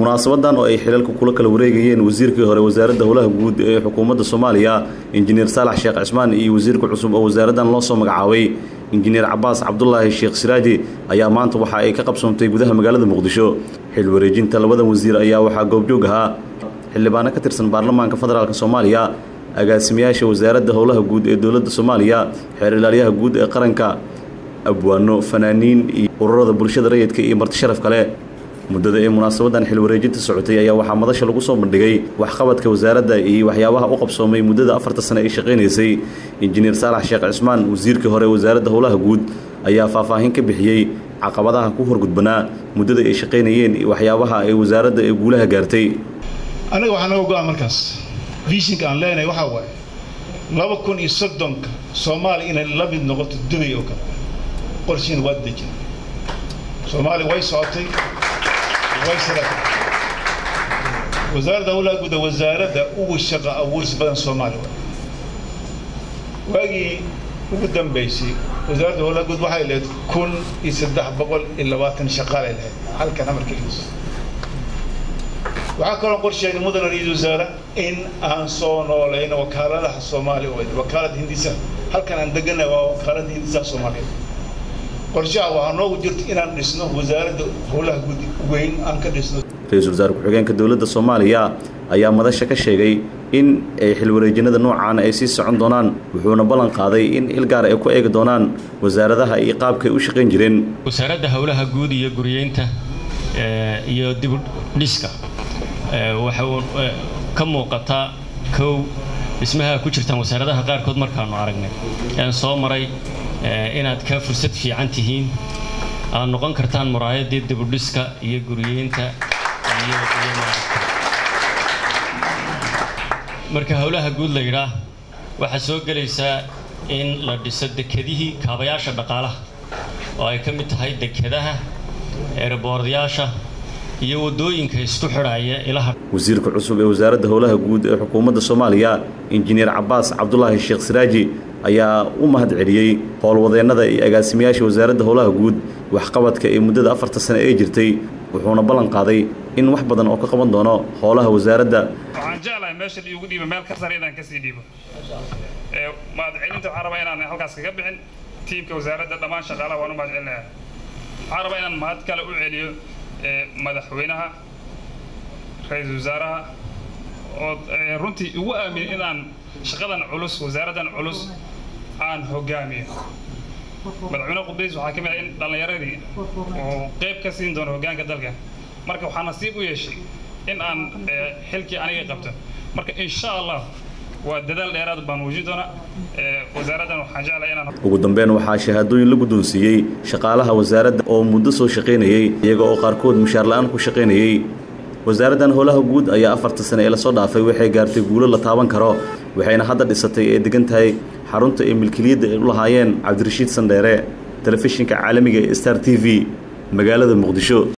munaasabadan oo ay xilalka kula kala wareegayeen wasiirkii hore wasaaradda howlaha guud ee xukuumadda soomaaliya injineer saalax sheekh cismaan iyo wasiirka cusub oo wasaaraddan loo soo magacaabay injineer cabaas cabdulaahi sheekh siraaji ayaa maanta waxa ay ka qabsoontay gudaha magaalada muqdisho xil wareejinta labadan wasiir ayaa waxaa goobjoog ahaa xildhibaano ka tirsan baarlamaanka federaalk soomaaliya agaasimayaasha wasaaradda howlaha guud ee dowladda soomaaliya xeer ilaalyaha guud ee qaranka abwaano fanaaniin iyo ururada bulshada rayidka iyo marti sharaf kale muddada ee munaasabadan xil wareejinta socotay ayaa waxaa madasha lagu soo bandhigay waxqabadka wasaaradda iyo waxyaabaha u qabsoomay muddada afarta sane ay shaqaynaysay injineer saalax sheekh cismaan wasiirkii hore wasaaradda howlaha guud ayaa faahfaahin ka bixiyey caqabadaha ku horgudbanaa muddada ay shaqaynayeen iyo waxyaabaha ay wasaaradda ee guulaha gaartay anaga waxaa naga go-an markaas vishinka aan leenahay waxaa waaye laba kun iyo soddonka soomaaliya inay la mid noqoto dubay oo kale qorshiina waa dejin soomaaliya way socotay way sadatay wasaaradda howlaha guuda wasaaradda ugu shaqa abuuris badan soomaaliya waagii ugu dambaysay wasaaradda howlaha guud waxay lahayd kun iyo saddex boqol iyo labaatan shaqaalay lahayd halkan amarkeligiis waxaa kaloo qorsheegnay mudane ra-iisul wasaare in aan soo noolayno wakaaladaha soomaaliya oo wakaalada hindisa halkan aan deganay waa wakaalada hindisaha soomaaliya qorshaha waxaa noogu jirta inaan dhisno wasaaradda howlaha guud weyn aan ka dhisno ra-iisul wasaare ku-xigeenka dowladda soomaaliya ayaa madasha ka sheegay in ay xilwareejinada noocaan ay sii socon doonaan wuxuuna ballan qaaday in il gaar ay ku eegi doonaan wasaaradaha iyo qaabkay u shaqayn jireen wasaaradda howlaha guud iyo guriyeynta iyo dibudhiska waxa uu ka muuqataa kow dhismaha ku jirtaan wasaaradaha qaarkood markaanu aragnay aan soo maray inaad ka fursad fiican tihiin aad noqon kartaan muraayadii dibudhiska iyo guriyeynta iyo marka howlaha guud la yidhaah waxaa soo gelaysaa in la dhiso dekedihii kaabayaasha dhaqaalaha oo ay ka mid tahay dekedaha eeraboordayaasha iyo waddooyinka isku xidhaya ilaha wasiirka cusub ee wasaaradda howlaha guud ee xukuumadda soomaaliya injineer cabaas cabdulaahi sheekh siraaji ayaa u mahad celiyey howlwadeennada iyo agaasimayaasha wasaaradda howlaha guud waxqabadka ee muddada afarta sane ee jirtay wuxuuna ballan qaaday in wax badan oo ka qaban doono howlaha wasaaradda waxaan jeclahay meesha iigu dhiibo meel ka sare inaan kasii dhiibo mahad celinta waxaan rabaa inaan halkaas kaga bixin tiimka wasaaradda dhammaan shaqaalaha waan u mahad celinayaa waxaan rabaa inaan mahad kale u celiyo madaxweynaha ra-iisul wasaaraha oo runtii igu aamin inaan shaqadan culus wasaaraddan culus aan hogaamiyo madaxweyne qudbays waxaa ka mid ah in dhallinyaradii uu qayb ka siin doono hoggaanka dalka marka waxaa nasiib u yeeshay in aan xilkii aniga qabto marka insha allah waa dadaal dheeraad baan muujin doonaa wasaaraddan waxaan jeclahay inaan ugu dambeyn waxaa shahaadooyin la guddoonsiiyey shaqaalaha wasaaradda oo muddo soo shaqaynayey iyaga oo qaarkood mushaar la-aan ku shaqaynayey wasaaraddan howlaha guud ayaa afarta sane ee lasoo dhaafay waxay gaartay guulo la taaban karo waxayna hadda dhisatay ee degan tahay xarunta ee milkiliyadda ay u lahaayeen cabdirashiid sandheere telefishinka caalamiga ee star t v magaalada muqdisho